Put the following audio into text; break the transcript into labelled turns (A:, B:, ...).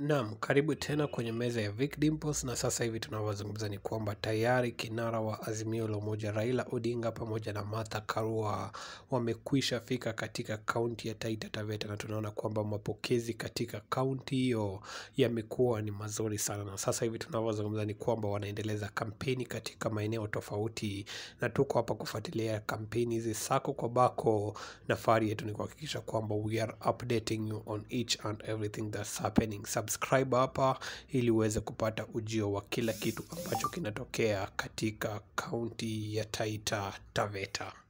A: Naam, karibu tena kwenye meza ya Vic Dimples na sasa hivi tunavyozungumza ni kwamba tayari kinara wa Azimio la Umoja Raila Odinga pamoja na Martha Karua wamekwisha fika katika kaunti ya Taita Taveta na tunaona kwamba mapokezi katika kaunti hiyo yamekuwa ni mazuri sana, na sasa hivi tunavyozungumza ni kwamba wanaendeleza kampeni katika maeneo tofauti, na tuko hapa kufuatilia kampeni hizi sako kwa bako. Nafari yetu ni kuhakikisha kwamba we are updating you on each and everything that's happening. Subscribe hapa ili uweze kupata ujio wa kila kitu ambacho kinatokea katika kaunti ya Taita Taveta.